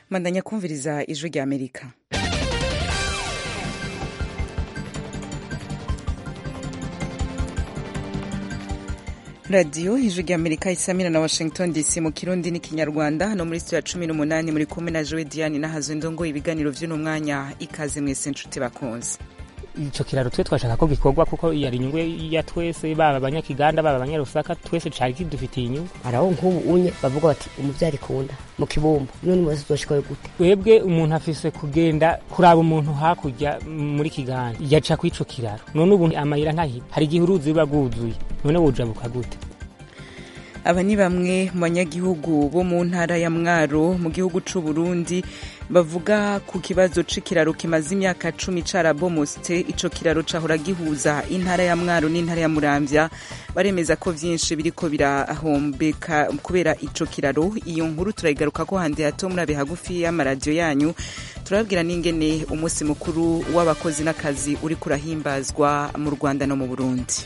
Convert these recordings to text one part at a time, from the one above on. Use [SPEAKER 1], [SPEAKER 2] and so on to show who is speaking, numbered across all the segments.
[SPEAKER 1] mandanya kumviriza ijwi rya amerika radiyo ijwi rya amerika isamira na washington dc mu kirundi n'ikinyarwanda hano muri studio ya cumi n'umunani muri kumwe na jowe diane nahazo ndongo ibiganiro vy'uno mwanya ikaze mwese nshuti bakunze
[SPEAKER 2] ico kiraro twe twashaka ko gikorwa kuko yari inyungu ya twese baba abanyakiganda baba abanyarusaka twese cari kidufitiye inyungu
[SPEAKER 3] araho nk'ubu unye bavuga bati umuvyari kunda mu kibumbu none mwese uzoshikayo gute
[SPEAKER 2] twebwe umuntu afise kugenda kuraba umuntu hakurya muri kiganda yaca kw'ico kiraro none ubu amayira ntahita hari igihe uruzi ruba rwuzuye none wojabuka gute
[SPEAKER 1] aba ni bamwe mu banyagihugu bo mu ntara ya mwaro mu gihugu c'u Burundi bavuga ku kibazo c'ikiraro kimaze imyaka cumi carabomotse ico kiraro cahora gihuza intara ya mwaro n'intara ya muramvya baremeza ko vyinshi biriko birahombeka kubera ico kiraro iyo nkuru turayigaruka ko handi hato murabe hagufi y'amaradiyo yanyu turababwira n'ingene umunsi mukuru w'abakozi n'akazi uriko urahimbazwa mu rwanda no mu burundi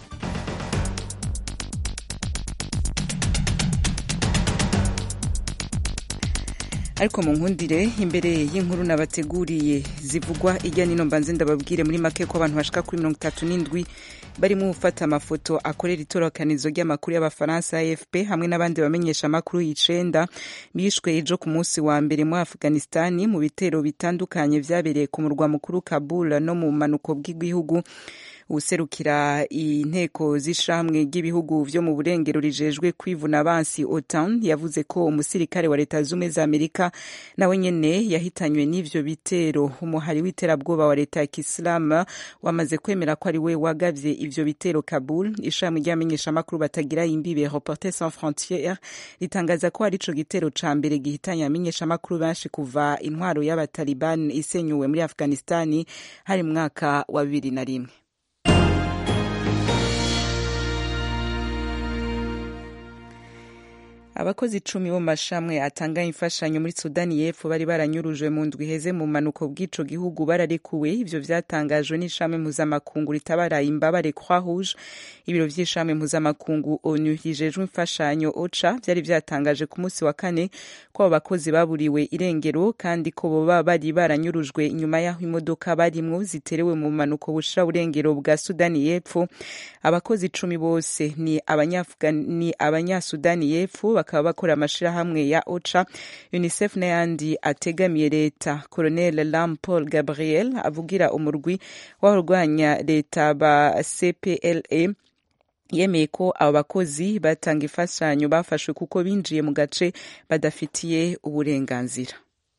[SPEAKER 1] ariko mu nkundire imbere y'inkuru nabateguriye zivugwa ijya nino mbanze ndababwire muri make ko abantu bashika kuri mirongo itatu n'indwi barimo gufata amafoto akorera itororokanizo ry'amakuru y'abafaransa afp hamwe n'abandi bamenyesha amakuru y'icenda bishwe ejo ku munsi wa mbere muri afghanistani mu bitero bitandukanye vyabereye ku murwa mukuru kabul no mu manuko bw'igihugu userukira inteko z'ishamwe ry'ibihugu vyo mu burengero rijejwe kwivuna abansi otan yavuze ko umusirikare wa leta zumwe za amerika nawe nyene yahitanywe n'ivyo bitero umuhari w'iterabwoba wa leta ya kisilamu wamaze kwemera ko ari we wagavye ivyo bitero kabul ishami ry'abamenyeshamakuru batagira imbibe reporter sans frontiere ritangaza ko ari ico gitero ca mbere gihitanye abamenyeshamakuru benshi kuva intwaro y'abataliban isenyuwe muri afghanistani hari mu mwaka wa bibiri na rimwe abakozi icumi bo mu mashamwe atanga imfashanyo muri sudani y'epfo bari baranyurujwe mu ndwi iheze mu manuko bw'ico gihugu bararekuwe ivyo vyatangajwe n'ishami mpuzamakungu ritabara imbabare croix rouge ibiro vy'ishami mpuzamakungu onu rijejwe imfashanyo oca vyari vyatangaje ku munsi wa kane ko abo bakozi baburiwe irengero kandi ko boba bari baranyurujwe inyuma y'aho imodoka barimwo ziterewe mu manuko bushira burengero bwa sudani y'epfo abakozi icumi bose ni abanyasudani y'epfo bakaba bakora amashirahamwe ya oca unicef n'ayandi ategamiye leta colonel lam paul gabriel avugira umurwi w'abarwanya leta ba cpla yemeye ko abo bakozi batanga imfashanyo bafashwe kuko binjiye mu gace badafitiye uburenganzira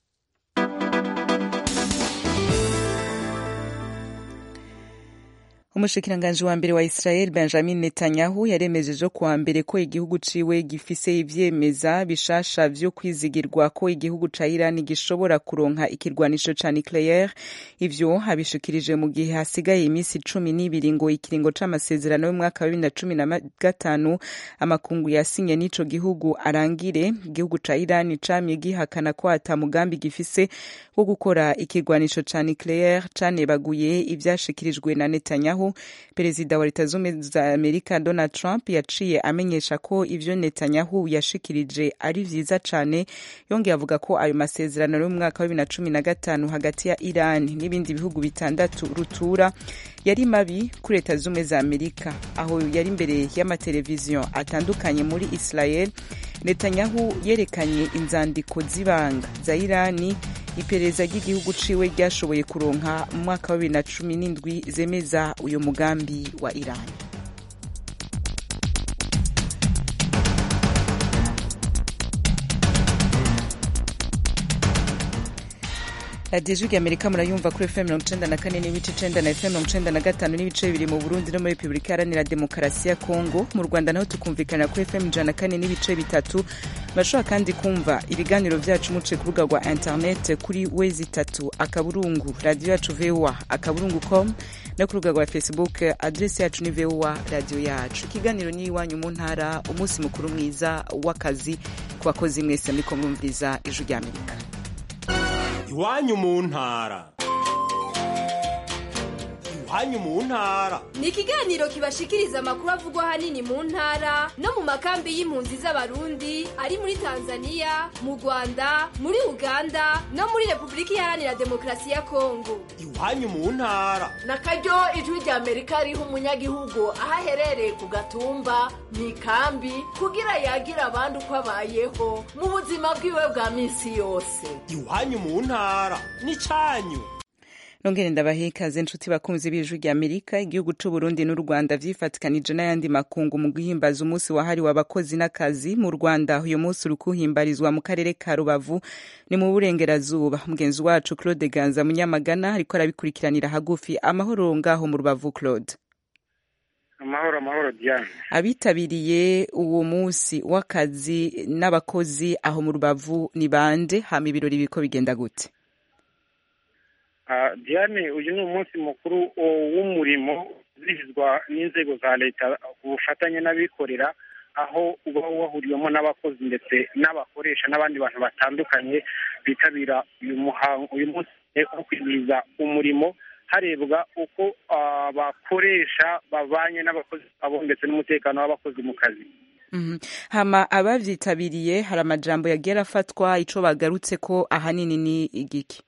[SPEAKER 1] umushikiranganji wa mbere wa israel benjamin netanyahu yaremejeje kuwa mbere ko igihugu ciwe gifise ivyemeza bishasha vyo kwizigirwa ko igihugu ca irani gishobora kuronka ikirwanisho ca nucleaire ivyo abishikirije mu gihe hasigaye imisi cumi n'ibiri ngo ikiringo c'amasezerano y'umwaka wa bibiri na cumi na gatanu amakungu yasinye n'ico gihugu arangire igihugu ca irani camye gihakana ko ata mugambi gifise wo gukora ikirwanisho ca nucleaire canebaguye ivyashikirijwe na netanyahu perezida wa leta zumwe za amerika donald trump yaciye amenyesha ko ivyo netanyahu yashikirije ari vyiza cane yongeye avuga ko ayo masezerano yo mu mwaka wa bibiri na cumi na gatanu hagati ya iran n'ibindi bihugu bitandatu rutura yari mabi kuri leta zumwe za amerika aho yari imbere y'amateleviziyo atandukanye muri israel netanyahu yerekanye inzandiko z'ibanga za irani iperereza ry'igihugu ciwe ryashoboye kuronka mu mwaka wa bibiri na cumi n'indwi zemeza uyu mugambi wa irani radiyo ijwi rya amerika murayumva kuri fm mirongo icenda na kane n'ibice icenda na fm mirongo icenda na gatanu n'ibice bibiri mu burundi no muri repubulika iharanira demokarasi ya kongo mu rwanda naho tukumvikana kuri fm ijana na kane n'ibice bitatu bashobora kandi kumva ibiganiro vyacu muciye ku rubuga rwa internet kuri wezi itatu akaburungu radiyo yacu voa akaburungu com no ku rubuga rwa facebook adresi yacu ni voa radiyo yacu ikiganiro ni iwanyu mu ntara umunsi mukuru mwiza w'akazi ku bakozi mwese muriko murumviriza ijwi rya amerika
[SPEAKER 4] iwanyu mu ntara iwanyu mu ntara
[SPEAKER 5] ni ikiganiro kibashikiriza amakuru avugwa ahanini mu ntara no mu makambi y'impunzi z'abarundi ari muri tanzania mu rwanda muri uganda no muri repubulika iharanira demokarasi ya kongo
[SPEAKER 4] iwanyu mu ntara
[SPEAKER 6] na karyo ijwi rya amerika riha umunyagihugu aho aherereye ku gatumba mu ikambi kugira yagira abandi uko abayeho mu buzima bwiwe bwa minsi yose
[SPEAKER 4] iwanyu mu ntara n'icyanyu
[SPEAKER 1] nongere ndabahe ikaze inshuti bakunzi b'ijwi rya amerika igihugu c'u burundi n'u rwanda vyifatikanije n'ayandi makungu mu guhimbaza umunsi wahariwe abakozi n'akazi mu rwanda uyu munsi uri kuhimbarizwa mu karere ka rubavu ni mu burengerazuba mugenzi wacu claude ganza munyamagana ariko arabikurikiranira hagufi amahoro ngaho mu rubavu claude
[SPEAKER 7] amahoro amahoro diane
[SPEAKER 1] abitabiriye uwo munsi w'akazi n'abakozi aho mu rubavu ni bande hama ibirori biriko bigenda gute
[SPEAKER 7] diane uyu ni umunsi mukuru w'umurimo uzihizwa n'inzego za leta ku bufatanye n'abikorera aho uba wahuriwemo n'abakozi ndetse n'abakoresha n'abandi bantu batandukanye bitabira uyu muhango uyu munsi wo kwizihiza umurimo harebwa uko abakoresha babanye n'abakozi babo ndetse n'umutekano w'abakozi mu kazi
[SPEAKER 1] hama abavyitabiriye hari amajambo yagiye arafatwa ico bagarutse ko ahanini ni igiki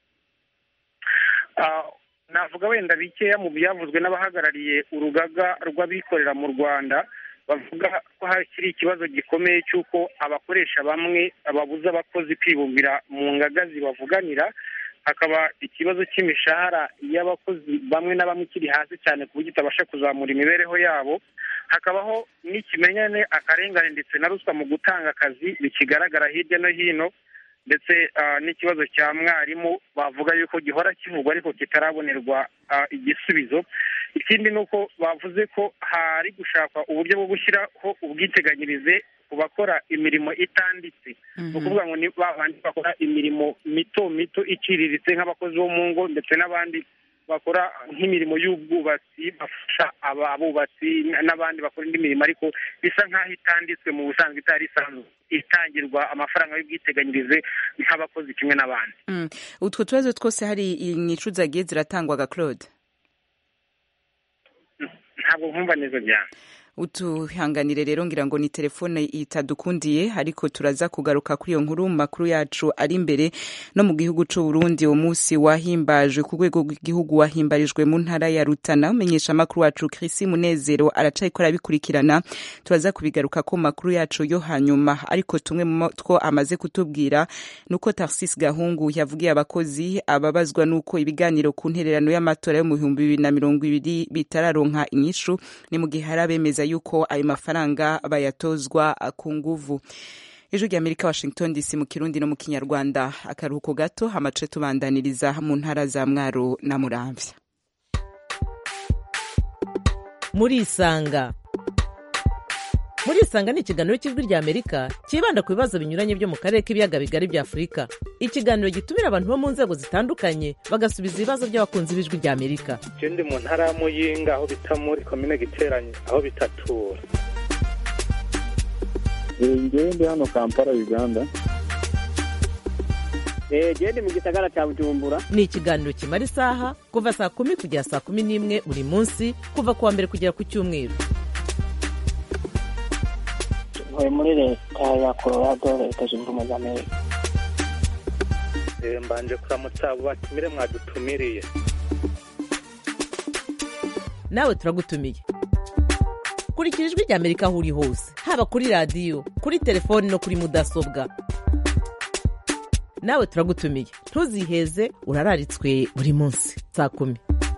[SPEAKER 7] navuga wenda bikeya mu byavuzwe n'abahagarariye urugaga rw'abikorera mu rwanda bavuga ko hakiri ikibazo gikomeye cy'uko abakoresha bamwe babuza abakozi kwibumbira mu ngaga zibavuganira hakaba ikibazo cy'imishahara y'abakozi bamwe na bamwe ikiri hasi cyane ku buryo itabasha kuzamura imibereho yabo hakabaho n'ikimenyane akarengane ndetse na ruswa mu gutanga akazi bikigaragara hirya no hino ndetse n'ikibazo cya mwarimu bavuga yuko gihora kivugwa ariko kitarabonerwa igisubizo ikindi ni uko bavuze ko hari gushakwa uburyo bwo gushyiraho ubwiteganyirize ku bakora imirimo itanditse ni ukuvuga ngo ni babandi bakora imirimo mito mito iciriritse nk'abakozi bo mu ngo ndetse n'abandi bakora nk'imirimo y'ubwubatsi bafasha abubatsi n'abandi bakora indi mirimo ariko bisa nk'aho itanditswe mu busanzwe itari isanzwe itangirwa amafaranga y'ubwiteganyirize nk'abakozi kimwe n'abandi
[SPEAKER 1] utwo tubazo twose hari inyicu zagiye ziratangwaga claude
[SPEAKER 7] ntabwo nkumva neza cyane
[SPEAKER 1] utuhanganire rero ngira ngo ni telefone itadukundiye ariko turaza kugaruka kuri iyo nkuru mu makuru yacu ari imbere no mu gihugu c'u Burundi uwo munsi wahimbajwe ku rwego rw'igihugu wahimbarijwe mu ntara ya Rutana umenyesha amakuru wacu Chris Munezero aracayikora abikurikirana turaza kubigaruka ko makuru yacu yo hanyuma ariko tumwe mu two amaze kutubwira nuko Tarsis Gahungu yavugiye abakozi ababazwa nuko ibiganiro ku ntererano y'amatora yo mu bihumbi bibiri na mirongo ibiri bitararonka inyishu ni mu gihe hari abemeza yuko ayo mafaranga bayatozwa ku nguvu ijwi rya amerika washington dc mu kirundi no mu kinyarwanda akaruhuko gato hamace tubandaniriza mu ntara za mwaro na muramvya
[SPEAKER 8] murisanga murisanga ni ikiganiro cy'ijwi rya amerika cyibanda ku bibazo binyuranye byo mu karere k'ibiyaga bigari bya afurika ikiganiro gitumira abantu bo mu nzego zitandukanye bagasubiza ibibazo by'abakunzi b'ijwi rya amerika
[SPEAKER 9] ndi mu ntara ya muyinga aho bita muri komine giteranye aho bitatura
[SPEAKER 10] ngewe ndi hano kampala uganda
[SPEAKER 11] gende mu gisagara cya bujumbura
[SPEAKER 8] ni ikiganiro kimara isaha kuva saa kumi kugera saa kumi n'imwe buri munsi kuva ku wa mbere kugera ku cyumweru
[SPEAKER 11] ntuye muri leta ya colorado leta zunze ubumwe za amerika
[SPEAKER 9] mbanje kuramutsa abo batumire mwadutumiriye
[SPEAKER 8] nawe turagutumiye kurikira ijwi rya amerika aho uri hose haba kuri radiyo kuri telefoni no kuri mudasobwa nawe turagutumiye ntuziheze urararitswe buri munsi saa kumi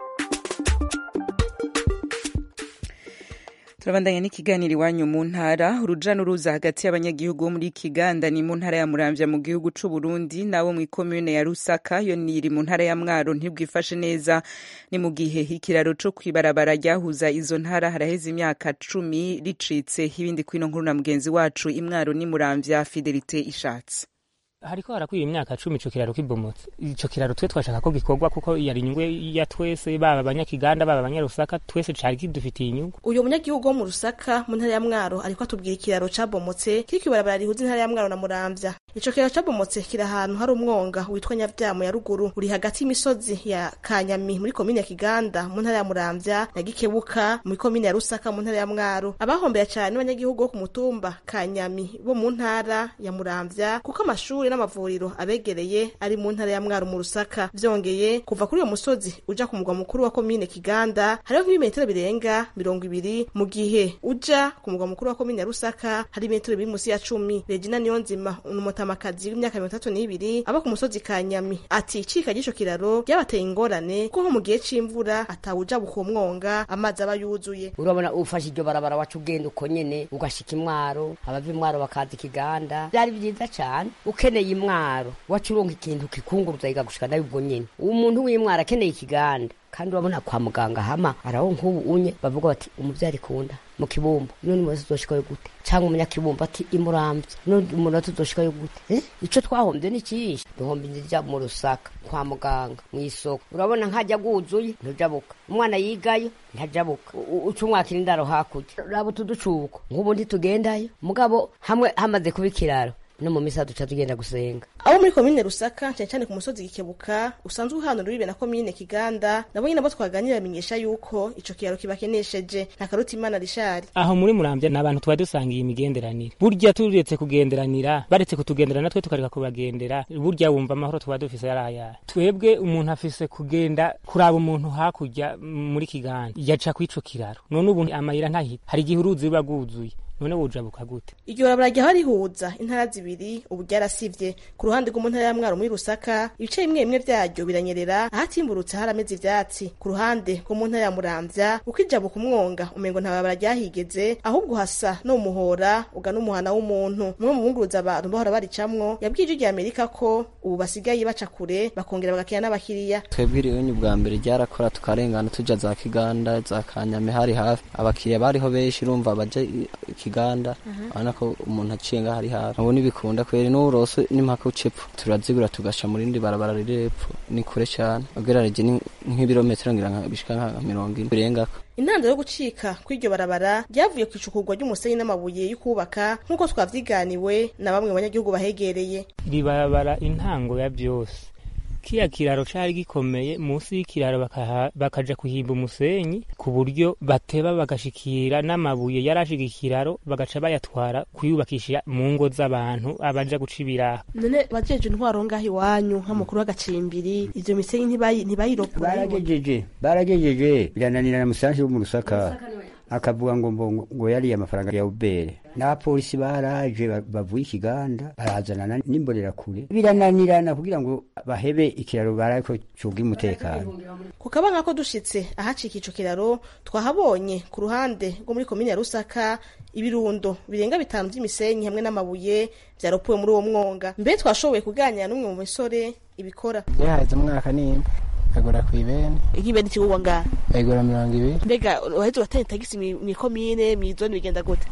[SPEAKER 1] turabandanya n'ikiganiro iwanyu mu ntara uruja n'uruza hagati y'abanyagihugu bo muri kiganda ni mu ntara ya muramvya mu gihugu c'u Burundi nabo mu ikomune ya Rusaka yo niri mu ntara ya Mwaro ntibwifashe neza ni mu gihe ikiraro co kwibarabara ryahuza izo ntara haraheze imyaka cumi ricitse ibindi kwino nkuru na mugenzi wacu imwaro ni muramvya Fidelite ishatse
[SPEAKER 2] hariko harakwiye imyaka cumi ico kiraro kibomotse ico kiraro twe twashaka ko gikorwa kuko yari inyungu ya twese baba abanyakiganda baba abanyarusaka twese cari kidufitiye inyungu
[SPEAKER 12] uyu munyagihugu wo mu rusaka mu ntara ya mwaro ariko atubwira ikiraro cabomotse kiri kwibarabara rihuza intara ya mwaro na muramvya ico kiraro cabomotse kiri ahantu hari umwonga witwa nyavyamo ya ruguru uri hagati y'imisozi ya kanyami muri komine ya kiganda mu ntara ya muramvya na gikebuka muri komine ya rusaka mu ntara ya mwaro abahombera cane n'abanyagihugu bo ku mutumba kanyami bo mu ntara ya muramvya kuko amashuri n'amavuriro abegereye ari mu ntara ya mwaro mu rusaka vyongeye kuva kuri uyo musozi uja ku mugwa mukuru wa komine kiganda hariho nk'ibimetero birenga mirongo ibiri mu gihe uja ku mugwa mukuru wa komine ya rusaka hari imetero biri musi ya cumi regina niyonzima umutamakazi w'imyaka mirongo itatu n'ibiri aba ku musozi kanyami ati icika ry'ico kiraro ryabateye ingorane ko nko mu gihe c'imvura atawuja buko mwonga amazi aba yuzuye
[SPEAKER 3] urabona ufashe iryo barabara wacu ugenda uko nyene ugashika imwaro abava imwaro bakaza ikiganda byari byiza cane ukeneye imwaro wacu uronka ikintu kikunguruza igagushika nayo ubwo nyene umuntu w'imwaro akeneye ikiganda kandi urabona kwa muganga hama araho nk'ubu unye bavuga bati umuvyari kunda mu kibumbu none umuntu tuzoshikayo gute canke umunyakibumbu ati imuramvya none umuntu tuzoshikayo gute eh? ico twahombye ni cinshi duhomba inzija mu rusaka kwa muganga mw'isoko urabona nkajya guzuye ntujabuka umwana yigayo ntajabuka uca umwakira indaro hakurya raba tuducuko nk'ubu ntitugendayo mugabo hamwe hamaze kuba ikiraro no mu misa duca tugenda gusenga
[SPEAKER 12] abo muri komine rusaka cyane cyane ku musozi gikebuka usanzwe uhanura uribe na komine kiganda nabo nyine abo twaganira bamenyesha yuko ico kiraro kibakenesheje nta karuta imana rishari
[SPEAKER 2] aho muri muramvya ni abantu tuba dusangiye imigenderanire burya turetse kugenderanira baretse kutugendera natwe tukareka kubagendera burya wumva amahoro tuba dufise yarayaya twebwe umuntu afise kugenda kuraba umuntu hakurya muri kiganda yaca kw'ico kiraro none ubu amayira ntahita hari igihe uruzi ruba rwuzuye none wojabuka gute
[SPEAKER 12] iryo barabara ryaho rihuza intara zibiri ubu ryarasivye ku ruhande rwo mu ntara ya mwaro muri rusaka ibice bimwe bimwe vyaryo biranyerera ahatimburutse harameze ivyatsi ku ruhande rwo mu ntara ya muramvya ukijabuka umwonga umengo nta barabara ryahigeze ahubwo hasa no muhora ugana umuhana w'umuntu umwe mu bunguruza abantu bahora baricamwo yabwiye ijwi rya amerika ko ubu basigaye baca kure bakongera bagakira n'abakiriya
[SPEAKER 13] twebwe iriwenyu bwa mbere ryarakora tukarengana tuja za kiganda za kanyame hari hafi abakiriya bariho benshi urumva baja ikiganda urabona ko umuntu aciye ngaho ari hafi ubu ntibikunda kweri n'uburose n'impaka ucepfo turazigura tugasha mu rindi barabara riri epfo ni kure cyane ugereranije nk'ibirometero ngira bishika nka mirongo ine birengako
[SPEAKER 12] intandaro yo gucika kw'iryo barabara ryavuye ku icukurwa ry'umusenyi n'amabuye yo kubaka nk'uko twavyiganiwe na bamwe mu banyagihugu bahegereye
[SPEAKER 2] ribarabara intango ya byose kiya kiraro cari gikomeye munsi y'ikiraro bakaja kuhimba umusenyi ku buryo bateba bagashikira n'amabuye yarashiga ikiraro bagaca bayatwara kuyubakisha mu ngo z'abantu abaja guca ibiraha
[SPEAKER 12] none bajeje intwaro ngaho iwanyu nk'amakuru w'agacimbiri ivyo misenyi ntibayirokura
[SPEAKER 14] baragejeje baragejeje birananira na musanshi wo mu rusaka akavuga ngo ngo yariye amafaranga ya ubere n'abapolisi baraje bavuye ikiganda barazanana n'imbonerakure birananirana kugira ngo bahebe ikiraro barako cuga umutekano
[SPEAKER 12] ku kabanga ko dushitse ahacika ico kiraro twahabonye ku ruhande rwo muri komine ya rusaka ibirundo birenga bitanu vy'imisenyi hamwe n'amabuye vyaropuwe muri uwo mwonga mbere twashoboye kuganira n'umwe mu misore ibikora
[SPEAKER 15] yahaze umwaka nimba agura ku ibene
[SPEAKER 12] ikibene kigurwa ngaha
[SPEAKER 15] ayigura mirongo ibiri
[SPEAKER 12] mbega waheze uratanga tagisi mw'ikomine mw'izoni bigenda gute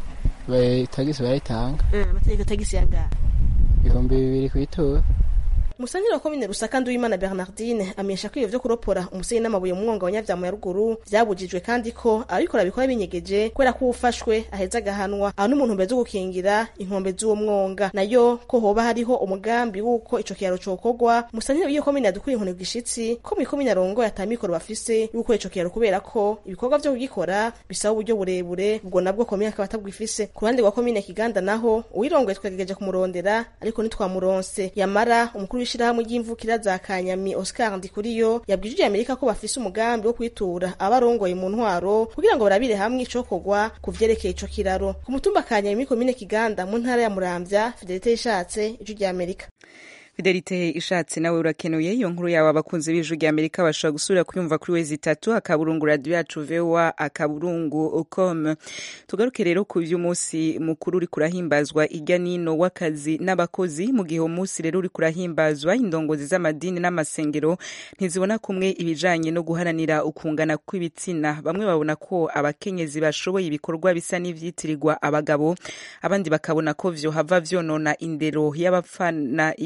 [SPEAKER 15] tagisi barayitanga
[SPEAKER 12] amategeko tagisi ya ngaha
[SPEAKER 15] ibihumbi bibiri kw'itora
[SPEAKER 12] Musangira wa komine Rusaka Nduwimana Bernardine amenyesha ko ivyo vyo kuropora umusenyi n'amabuye mu mwonga wa Nyavyamu ya ruguru vyabujijwe kandi ko abikora bikora binyegeje kubera ko ufashwe aheza agahanwa aho n'umuntu mbere zo gukingira inkombe z'uwo mwonga nayo ko hoba hariho umugambi w'uko ico kiraro cokorwa Musangira w'iyo komine yadukura inkoni bwishitsi ko mu komine arongo yatamikoro bafise y'uko ico kiraro kubera ko ibikorwa vyo kugikora bisaba uburyo burebure ubwo nabwo komine akaba atabwifise ku ruhande rwa komine Kiganda naho uwirongoye twagerageje kumurondera ariko ntitwamuronse yamara umukuru ishirahamwe ry'imvukira za Kanyami Oscar Ndikuriyo yabwije Amerika ko bafise umugambi wo kwitura abarongoye mu ntwaro kugira ngo barabire hamwe icokorwa ku vyerekeye ico kiraro ku mutumba Kanyami komine Kiganda mu ntara ya Muramvya Fidelite ishatse ijwi rya Amerika
[SPEAKER 1] fidelite ishatse nawe urakenuye iyo nkuru yawe abakunzi b'ijwi rya amerika bashobora gusubira kuyumva kuri wezi itatu akaburungu radiyo yacu vowa akaburungu com tugaruke rero ku vy'umunsi mukuru uri kurahimbazwa irya nino w'akazi n'abakozi mu gihe uwo munsi rero uri kurahimbazwa indongozi z'amadini n'amasengero ntizibona kumwe ibijanye no guharanira ukungana kw'ibitsina bamwe babona ko abakenyezi bashoboye ibikorwa bisa n'ivyitirirwa abagabo abandi bakabona ko vyohava vyonona indero y'abapfana uh,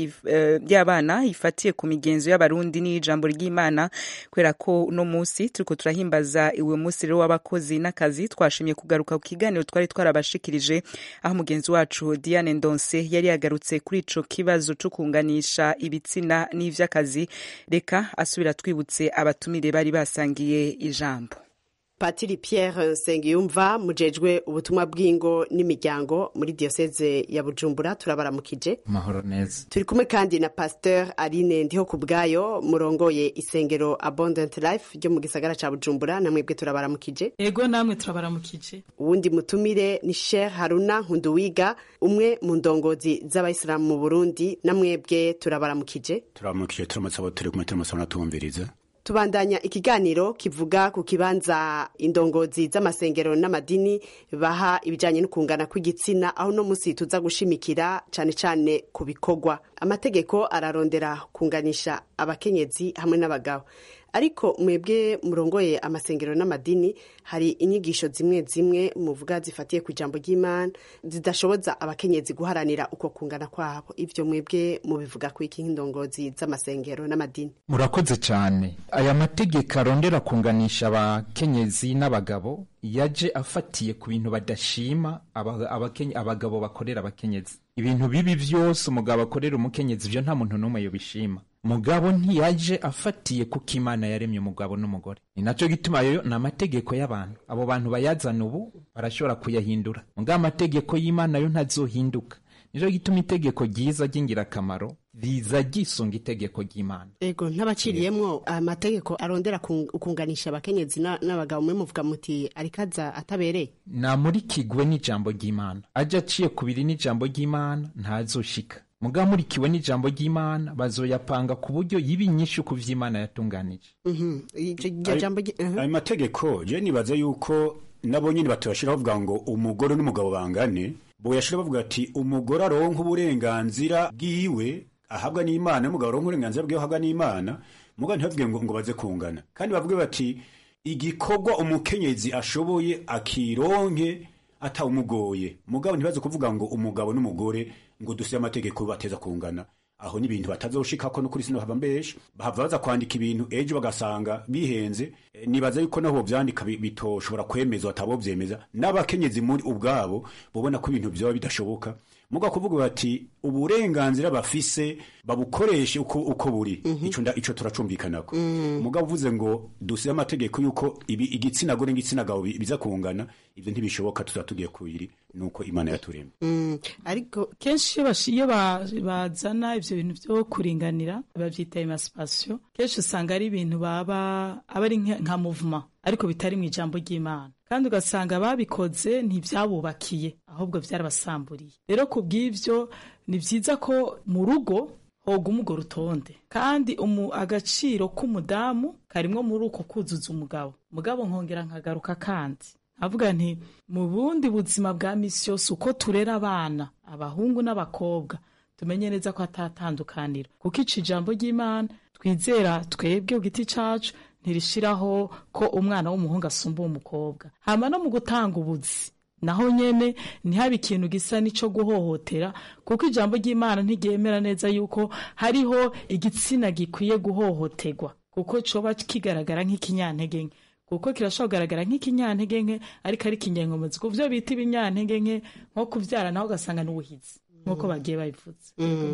[SPEAKER 1] uh, y'abana ifatiye ku migenzo y'abarundi n'ijambo ry'imana kubera ko uno munsi turiko turahimbaza iwe munsi rero w'abakozi n'akazi twashimye kugaruka ku kiganiro twari twarabashikirije aho mugenzi wacu Diane Ndonse yari yagarutse kuri ico kibazo co kunganisha ibitsina n'ivy'akazi reka asubira twibutse abatumire bari basangiye ijambo
[SPEAKER 16] patiri Pierre Nsengiyumva mujejwe ubutumwa bw'ingo n'imiryango muri diocese ya Bujumbura turabaramukije
[SPEAKER 17] mahoro neza
[SPEAKER 16] turi kumwe kandi na pasteur Aline ndiho kubwayo murongoye isengero Abundant Life ryo mu gisagara ca Bujumbura namwebwe turabaramukije
[SPEAKER 18] ego namwe turabaramukije
[SPEAKER 16] uwundi mutumire ni Sheikh Haruna Nkunduwiga umwe mu ndongozi z'abayisilamu mu Burundi namwebwe turabaramukije
[SPEAKER 19] turabaramukije turamutse abo turi kumwe turamutse abanatuwumviriza
[SPEAKER 16] tubandanya ikiganiro kivuga ku kibanza indongozi z'amasengero n'amadini baha ibijyanye no kungana kw'igitsina aho uno munsi tuza gushimikira cyane cyane ku bikorwa amategeko ararondera kunganisha abakenyezi hamwe n'abagabo ariko mwebwe murongoye amasengero n'amadini hari inyigisho zimwe zimwe muvuga zifatiye ku ijambo ry'imana zidashoboza abakenyezi guharanira uko kungana kwabo ibyo mwebwe mubivuga ku iki nk'indongozi z'amasengero n'amadini
[SPEAKER 17] murakoze cyane aya mategeko arondera kunganisha abakenyezi n'abagabo yaje afatiye ku bintu badashima abagabo bakorera abakenyezi ibintu bibi byose umugabo akorera umukenyezi ibyo nta muntu n'umwe yobishima mugabo ntiyaje afatiye kuko imana yaremye umugabo n'umugore ni nacyo gituma yo ni amategeko y'abantu abo bantu bayazana ubu barashobora kuyahindura mugabo amategeko y'imana yo ntazohinduka nicyo gituma itegeko ryiza ry'ingirakamaro riza ryisunga itegeko ry'imana
[SPEAKER 16] ego ntabaciriyemwo amategeko arondera kunganisha abakenyezi n'abagabo mwe muvuga muti arikaza atabereye
[SPEAKER 17] namurikigwe n'ijambo ry'imana ajya aciye kubiri n'ijambo ry'imana ntazoshika mugabo murikiwe n'ijambo ry'imana bazoyapanga ku buryo yiba inyinshi ku vy'imana yatunganije
[SPEAKER 19] ayo mategeko je nibaza yuko nabo nyine baturashiraho bavuga ngo umugore n'umugabo bangane boyashira bavuga ati umugore aronka uburenganzira bwiwe ahabwa n'imana n'umugabo aronka uburenganzira bwiwe ahabwa n'imana mugabo ntibavuge ngo ngo baze kungana kandi bavuge bati igikorwa umukenyezi ashoboye akironke atawumugoye mugabo ntibaze kuvuga ngo umugabo n'umugore ngo dusire amategeko bateza kungana aho ni ibintu batazoshikako no kuri sino haba mbesha bahava baza kwandika ibintu ejo bagasanga bihenze e, nibaza yuko naho bovyandika bitoshobora kwemezwa atabovyemeza n'abakenyezi muri ubwabo bobona ko ibintu vyoba bidashoboka muga kuvuga bati uburenganzira bafise babukoreshe uko, uko buri mm -hmm. ico nda ico turacumbikanako mm. muga uvuze ngo dusire amategeko yuko ibi igitsina gore n'igitsina gabo biza kungana ivyo ntibishoboka tuzatugiye kubiri nuko imana yaturemye
[SPEAKER 16] mm. ariko
[SPEAKER 18] kenshi iyo bashiye bazana ivyo bintu vyo kuringanira bavyita emancipation kenshi usanga ari ibintu baba aba ari nka movement ariko bitari mu ijambo ry'imana kandi ugasanga babikoze ntibyabubakiye ahubwo byarabasamburiye rero ku bw'ibyo ni byiza ko mu rugo hoga umugore utonde kandi umu agaciro k'umudamu karimwo muri uko kuzuza umugabo mugabo nkongera nkagaruka kandi avuga nti mu bundi buzima bwa misi yose uko turera abana abahungu n'abakobwa tumenye neza ko atatandukanira kuko ica ijambo ry'imana twizera twebwe ku giti cacu ntirishiraho ko umwana w'umuhungu asumba umukobwa hama no mu gutanga ubuzi naho nyene ntihabe ikintu gisa n'ico guhohotera kuko ijambo ry'imana ntiryemera neza yuko hariho igitsina gikwiye guhohoterwa kuko coba kigaragara nk'ikinyantege nke kuko kirashobora kugaragara nk'ikinyantege nke ariko ari ikinyenkomezi ku vyo bita ibinyantege nke nko kuvyara naho ugasanga n'ubuhizi nk'uko bagiye babivuze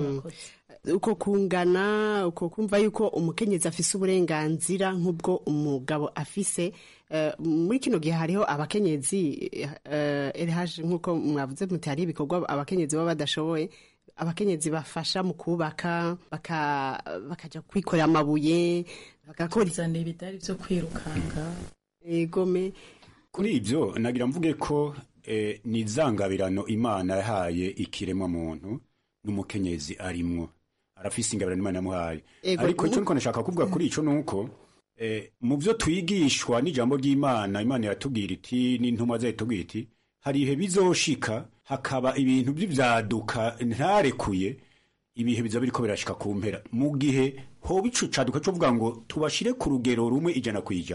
[SPEAKER 16] uko kungana uko kumva yuko umukenyezi afise uburenganzira nk'ubwo umugabo afise muri kino gihe hariho abakenyezi erihaje nk'uko mwavuze muti hari ibikorwa abakenyezi baba badashoboye abakenyezi bafasha mu kubaka bakaja kwikorera amabuye bagakora
[SPEAKER 18] ibidari vyo kwirukanga
[SPEAKER 16] egome
[SPEAKER 19] kuri ibyo nagira mvuge ko eh, ni izangabirano imana yahaye ikiremwa muntu n'umukenyezi arimwo arafise ingabirano imana yamuhaye ariko icyo niko nashaka kuvuga kuri ico nuko eh, mu byo twigishwa n'ijambo ry'imana imana iratubwira iti n'intumwa zayo itubwira iti hari ibihe bizoshika hakaba ibintu by'ibyaduka ntarekuye ibihe biza biriko birashika ku mpera mu gihe hoba ico caduka cyo vuga ngo tubashire ku rugero rumwe ijana ku ijana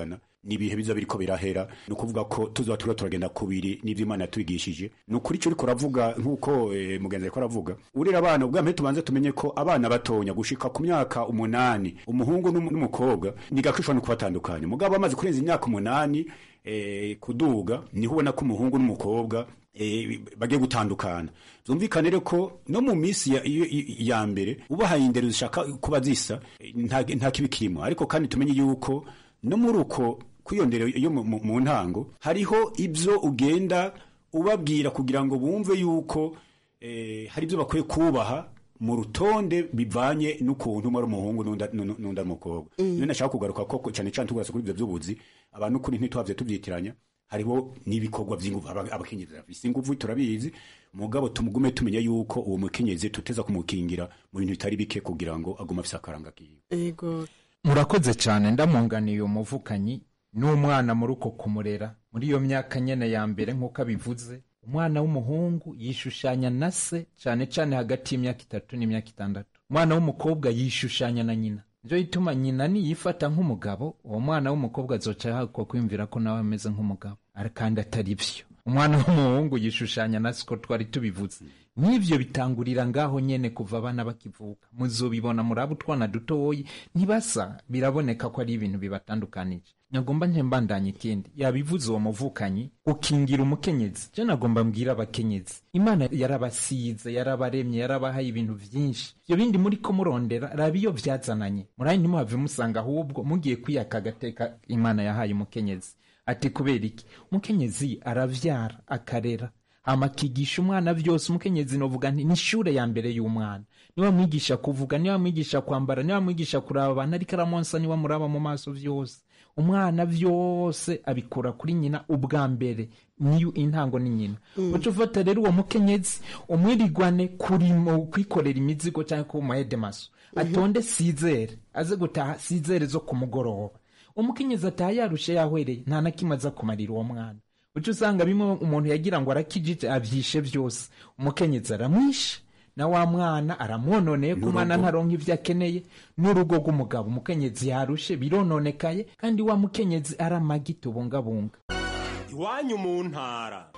[SPEAKER 19] n'ibihe biza biriko birahera ni ukuvuga ko tuzoba turiko turagenda kubiri n'ivyo imana yatwigishije ni ukuri ico uriko uravuga nk'uko eh, mugenzi ariko aravuga urera abana ubwa mbere tubanze tumenye ko abana batonya gushika ku myaka umunani umuhungu n'umu- n'umukobwa ni gake ushobora no kubatandukanya mugabo bamaze kurenza imyaka umunani eh, kuduga niho ubona ko umuhungu n'umukobwa eh, bagiye gutandukana byumvikane rero ko no mu minsi ya, iyo- i- ya mbere ubahaye indero zishaka kuba zisa eh, nta nta kibi kirimo ariko kandi tumenye yuko no muri uko kwiyondera yo mu- mu mu ntango hariho ibyo ugenda ubabwira kugira ngo bumve yuko eh, hari ibyo bakwiye kubaha mu rutonde bivanye n'ukuntu umwe ari umuhungu n'undi n'undi- n'undi ari umukobwa
[SPEAKER 16] Mm.
[SPEAKER 19] niyo nashaka kugaruka ko cyane cyane tugarutse kuri ibyo by'ubuzi abantu kuri ntituhavye tubyitiranya hariho n'ibikorwa by'inguvu aba- abakenyezi bafise inguvu turabizi mugabo tumugume tumenya yuko uwo mukenyezi tuteza kumukingira mu bintu bitari bike kugira ngo agume afise akaranga kiwe
[SPEAKER 16] Ego.
[SPEAKER 17] murakoze cyane ndamunganiye umuvukanyi n'umwana muri uko kumurera muri iyo myaka nyene ya mbere nk'uko abivuze umwana w'umuhungu yishushanya na se cyane cyane hagati y'imyaka itatu n'imyaka itandatu umwana w'umukobwa yishushanya na nyina nivyo bituma nyina niyifata nk'umugabo uwo mwana w'umukobwa azoca yahakwa kwiyumvira ko nawe ameze nk'umugabo Ar- kandi atari vyo umwana w'umuhungu yishushanya na siko twari tubivuze n'ivyo bitangurira ngaho nyene kuva abana bakivuka muzobibona muri abo utwana dutoyi ntibasa biraboneka ko ari ibintu bibatandukanije nyagomba ntembandanye ikindi yabivuze uwo muvukanyi ukingira umukenyezi je nagomba mbwira abakenyezi imana yarabasize yarabaremye yarabahaye ibintu vyinshi ivyo bindi muri ko murondera raba iyo vyazananye murayi ntimuhave musanga ahubwo mugiye kwiyaka agateka imana yahaye umukenyezi ati kubera iki umukenyezi aravyara akarera hama akigisha umwana vyose umukenyezi novuga nti nishure ya mbere y'umwana niwe amwigisha kuvuga niwe amwigisha kwambara niwe amwigisha kuraba abantu ariko aramonsa niwe amuraba mu maso vyose umwana vyose abikura kuri nyina ubwa mbere niyo intango ni nyina
[SPEAKER 16] Mm.
[SPEAKER 17] uca ufata rero uwo mukenyezi umwirigwane kuri mu kwikorera imizigo cyangwa ku mahedemaso atonde sizere aze gutaha sizere zo ku mugoroba umukenyezi ataha yarushe yahwereye nta na kimwe aza kumarira uwo mwana uca usanga bimwe umuntu yagira ngo arakijije avyishe vyose umukenyezi aramwishe na wa mwana aramwononeye ko umwana ntaronka ivyo akeneye n'urugo rw'umugabo umukenyezi yarushe birononekaye kandi wa mukenyezi ari amagi tubungabunga
[SPEAKER 4] iwanyu mu ntara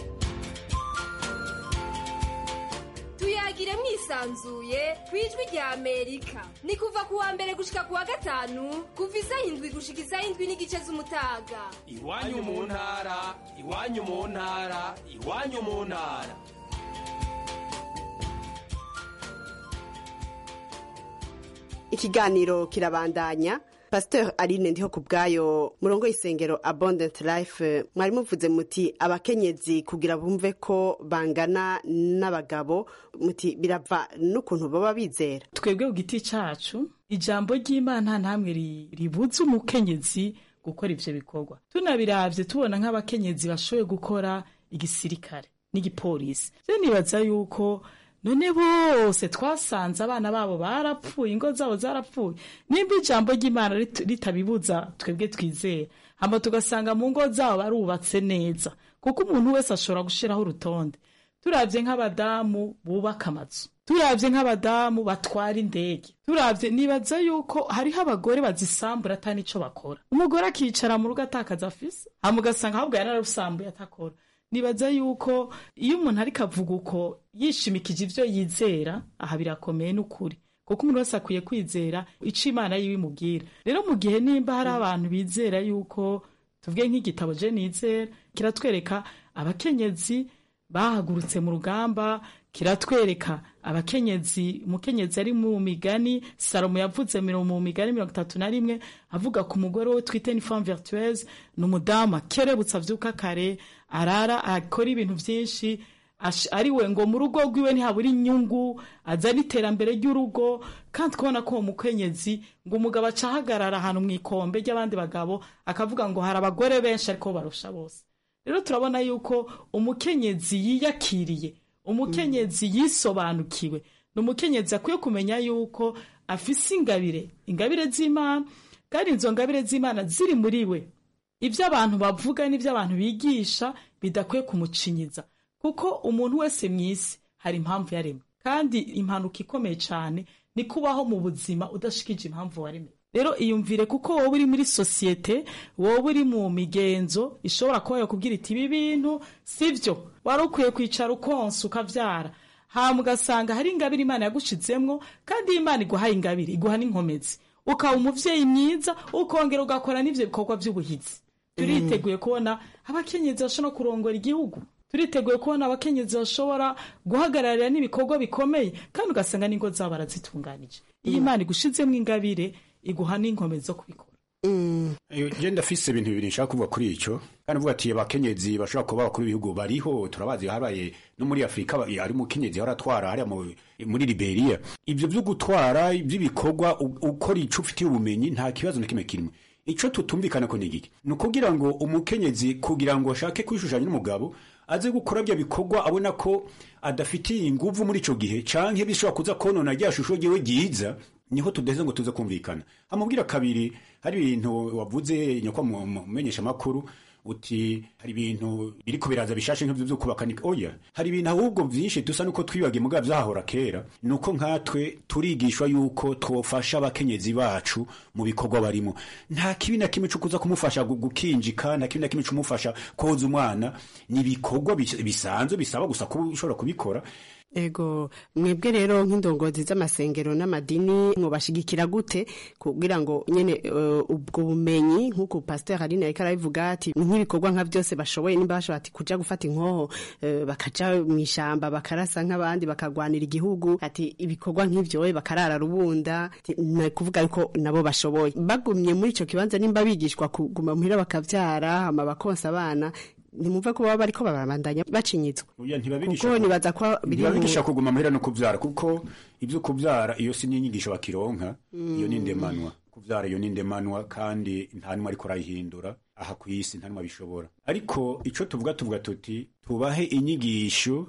[SPEAKER 5] tuyagire mwisanzuye ku ijwi rya amerika ni kuva ku wa mbere gushika ku wa gatanu kuva isaha indwi gushika isaha indwi n'igice z'umutaga
[SPEAKER 4] iwanyu mu ntara iwanyu mu ntara iwanyu mu ntara
[SPEAKER 16] ikiganiro kirabandanya pasteur aline ndiho ku bwayo murongo y'isengero abundant life mwari muvuze muti abakenyezi kugira bumve ko bangana n'abagabo muti birava n'ukuntu baba bizera
[SPEAKER 18] twebwe ku giti cacu ijambo ry'imana ntamwe ri- ribuza umukenyezi gukora ivyo bikorwa tunabiravye tubona nk'abakenyezi bashoboye gukora igisirikare n'igipolisi je nibaza yuko none bose twasanze abana babo barapfuye ingo zabo zarapfuye nimba ijambo ry'imana rit- ritabibuza twebwe twizera hama tugasanga mu ngo zabo barubatse neza kuko umuntu wese ashobora gushiraho urutonde turavye nk'abadamu bubaka amazu turavye nk'abadamu batwara indege turavye nibaza yuko hariho abagore bazisambura ata nico bakora umugore akicara mu rugo atakaza afise hama ugasanga ahubwo yarararusambuye atakora nibaza yuko iyo umuntu ariko avuga uko yishimikije ivyo yizera aha birakomeye n'ukuri kuko umuntu wese akwiye kwizera ico imana yiwe imubwira rero mu gihe nimba hari abantu bizera yuko tuvuge nk'igitabo je nizera kiratwereka abakenyezi bahagurutse mu rugamba kiratwereka abakenyezi umukenyezi ari mu migani salomo yavuze miro- mu migani mirongo itatu na rimwe avuga ku mugore we twite ni femme vertueuse ni umudamu akerebutse avyuka kare arara akora ibintu vyinshi ash- ari we ngo mu rugo rwiwe ntihabura inyungu azana iterambere ry'urugo kandi kubona ko uwo mukenyezi ngo umugabo aca ahagarara ahantu mu ikombe ry'abandi bagabo akavuga ngo hari abagore benshi ariko barusha bose rero turabona yuko umukenyezi yiyakiriye umukenyezi yisobanukiwe ni umukenyezi akwiye kumenya yuko afise ingabire ingabire z'imana kandi izo ngabire z'imana ziri muri we ibyo abantu bavuga n'ibyo abantu bigisha bidakwiye kumucinyiza kuko umuntu wese mu isi hari impamvu yaremwe kandi impanuka ikomeye cyane ni kubaho mu buzima udashikije impamvu waremwe rero iyumvire kuko wowe uri muri sosiyete wowe uri mu migenzo ishobora kuba yakubwira iti ibi bintu sibyo wari ukwiye kwicara ukonsa ukavyara hama ugasanga hari ingabire imana yagushizemwo kandi iyi imana iguhaye ingabire iguha n'inkomezi ukaba umuvyeyi mwiza ukongera ugakora n'ivyo bikorwa vy'ubuhizi turiteguye kubona abakenyezi bashobora kurongora igihugu turiteguye kubona abakenyezi bashobora guhagararira n'ibikorwa bikomeye kandi ugasanga n'ingo zabo barazitunganije iyo imana igushizemo ingabire iguha n'inkomezi zo kubikora
[SPEAKER 19] je ndafise ibintu bibiri nshaka kuvuga kuri ico kandi uvuga ati abakenyezi bashobora kuba abakuru b'ibihugu bariho turabazi habaye no muri afurika ba- ari umukenyezi yahora atwara hariya mu- muri liberia ivyo vyo gutwara ivy'ibikorwa u- ukora ico ufitiye ubumenyi nta kibazo na kimwe kirimo ico tutumvikana ko ni igiki ni ukugira ngo umukenyezi kugira ngo ashake kwishushanya n'umugabo aze gukora bya bikorwa abona ko adafitiye inguvu muri ico gihe canke bishobora kuza konona rya shusho ryiwe ryiza niho tudeze ngo tuze kumvikana amubwira kabiri hari ibintu wavuze nyakwa mu mu- menyesha makuru uti hari ibintu biriko biraza bishashe nk'ivyo vyo kubaka ni oya hari ibintu ahubwo vyinshi dusa nuko twibagiye mugabo vyahora kera nuko nkatwe turigishwa yuko twofasha abakenyezi bacu mu bikorwa barimo nta kibi na kimwe co kuza kumufasha gu- gukinjika nta kibi na kimwe cumufasha koza umwana ni ibikorwa bis- bisanzwe bisaba gusa kuba ushobora kubikora
[SPEAKER 16] ego mwebwe rero nk'indongozi z'amasengero n'amadini mwubashigikira gute kugira ngo nyene eh, ubwo bumenyi nk'uko pasteur Aline ariko arabivuga ati nk'ibikorwa nka byose bashoboye nimba bashobora ati kuja gufata inkoho eh, bakaja mu ishamba bakarasa nk'abandi bakagwanira igihugu ati ibikorwa nk'ivyo we bakarara rubunda ati, na kuvuga yuko nabo bashoboye bagumye muri ico kibanza nimba bigishwa kuguma muhira bakavyara hama bakonsa abana ntimumve ko baba bariko barabandanya bacinyitswe
[SPEAKER 19] Oya, ntibabigisha
[SPEAKER 16] kuko
[SPEAKER 19] ku-
[SPEAKER 16] nibaza ko biri mu-
[SPEAKER 19] ntibabigisha kuguma muhira no kuvyara kuko ivyo kuvyara iyo si n'inyigisho bakironka iyo ni ndemanwa kuvyara iyo ni ndemanwa kandi nta numwe ariko arayihindura aha ku isi nta numwe abishobora ariko ico tuvuga tuvuga tuti tubahe inyigisho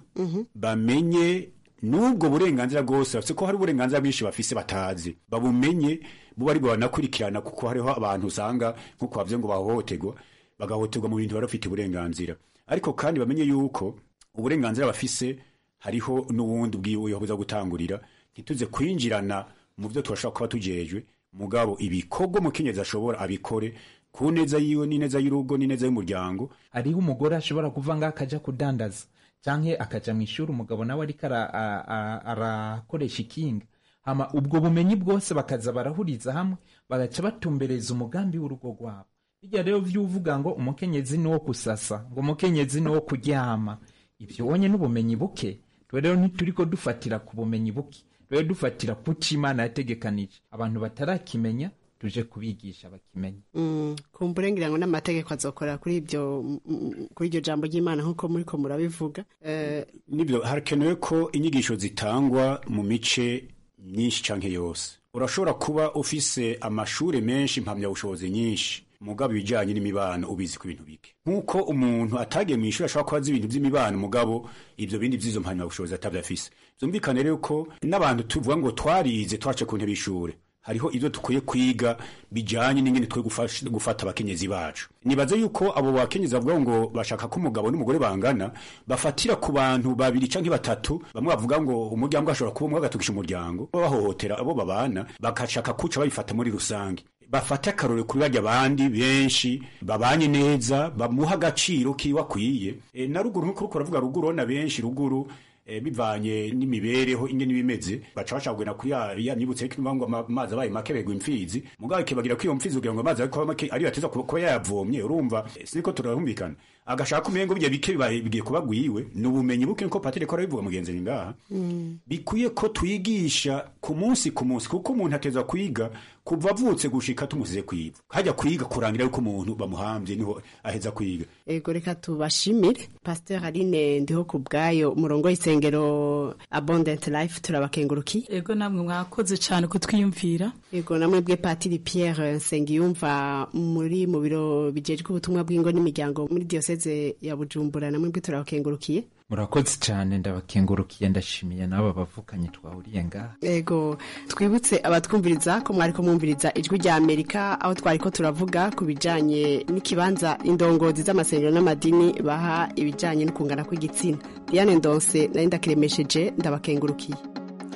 [SPEAKER 19] bamenye n'ubwo burenganzira bwose bafise ko hari uburenganzira bwinshi bafise batazi babumenye buba ari banakurikirana kuko hariho abantu usanga nk'uko bavuze ngo bahohoterwa bagahoterwa mu bintu bari bafite uburenganzira ariko kandi bamenye yuko uburenganzira bafise hariho n'uwundi bwiwe buza gutangurira ntituze kwinjirana mu byo turashobora kuba tujejwe mugabo ibikorwa umukenyezi ashobora abikore ku neza yiwe n'ineza y'urugo n'ineza y'umuryango
[SPEAKER 17] hariho umugore ashobora kuva ngaho akaja kudandaza canke akaja mu ishuri umugabo nawe ariko ara- a- a- arakoresha ikinga hama ubwo bumenyi bwose bakaza barahuriza hamwe bagaca batumbereza umugambi w'urugo rwabo bijya rero vyuvuga ngo umukenyezi ni wo kusasa ngo umukenyezi ni wo kuryama ivyo wonye n'ubumenyi buke twe rero ntituriko dufatira ku bumenyi buke rero dufatira ku co imana yategekanije abantu batarakimenya tuje kubigisha bakimenya
[SPEAKER 16] Mm, kumbure ngira ngo n'amategeko azokora kuri ibyo mm, mm, kuri iryo jambo ry'Imana nk'uko muriko murabivuga eh,
[SPEAKER 19] nibyo harakenewe ko inyigisho zitangwa mu mice myinshi canke yose urashobora kuba ufise amashure menshi mpamyabushobozi nyinshi mugabo ibijanye n'imibano ubizi ku bintu bike nk'uko umuntu atagiye mu ishuri ashobora kuba azi ibintu vy'imibano mugabo ivyo bindi vy'izo mpamyabushobozi atavyafise vyumvikane rero ko n'abantu tuvuga ngo twarize twace ku ntebe y'ishure hariho ivyo dukwiye kwiga bijanye n'ingene twe gufasha- gufata abakenyezi bacu nibaze yuko abo bakenyezi bavuga ngo bashaka ko umugabo n'umugore bangana bafatira ku bantu babiri canke batatu bamwe bavuga ngo umuryango ashobora kuba umwe agatukisha umuryango bahohotera abo babana bagashaka kuca babifata muri rusange bafate akarore kuri barya abandi benshi babanye neza bamuha agaciro kiwe akwiye e, na ruguru nk'uko uriko uravuga ruguru urabona benshi ruguru eh, bivanye n'imibereho ingene bimeze baca bashaka kuri ya ya nibutse ko ngo ama- amazi abaye make begwa imfizi mugabo kibagira ko iyo mfizi kugira ngo amazi ariko make ari yateza kuba kuba yayavomye urumva eh, siniko turahumvikana agashaka umengo bijya bike bibaye bigiye kuba gwiwe ni ubumenyi buke nko patire ko arabivuga mugenzi ni ngaha bikwiye ko twigisha ku munsi ku munsi kuko umuntu ateza kwiga kuva avutse gushika tumusize kwiga hajya kwiga kurangira yuko umuntu bamuhambye niho aheza kwiga
[SPEAKER 16] ego reka tubashimire pasteur Aline ndiho ku bwayo umurongo w'isengero Abundant Life turabakengurukiye
[SPEAKER 18] ego namwe mwakoze cyane kutwiyumvira
[SPEAKER 16] ego namwe bwe Patiri Pierre Nsengiyumva muri mu biro bijejwe ubutumwa bw'ingo n'imiryango muri diocese ya Bujumbura namwe bwe turabakengurukiye
[SPEAKER 17] murakoze cyane ndabakengurukiye ndashimiye n'aba bavukanye twahuriye ngaha
[SPEAKER 16] ego twibutse abatwumviriza ko mwari ko mwumviriza ijwi rya amerika aho twari ko turavuga ku bijanye n'ikibanza indongozi z'amasengero n'amadini baha ibijanye no kungana kw'igitsina diane ndonse nari ndakiremesheje ndabakengurukiye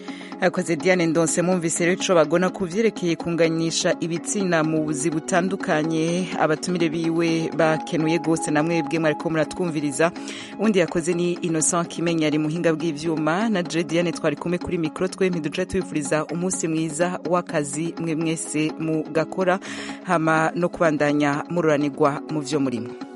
[SPEAKER 1] yakoze diane ndonse mwumvise rero ico bagona ku vyerekeye kunganyisha ibitsina mu buzi butandukanye abatumire biwe bakenuye gose namwe bwe mwariko muratwumviriza undi yakoze ni innocent kimenya ari muhinga bw'ivyuma na je diane twari kumwe kuri mikro twe ntiduje tubifuriza umunsi mwiza w'akazi mwe mwese mu gakora hama no kubandanya mururanirwa mu vyo murimo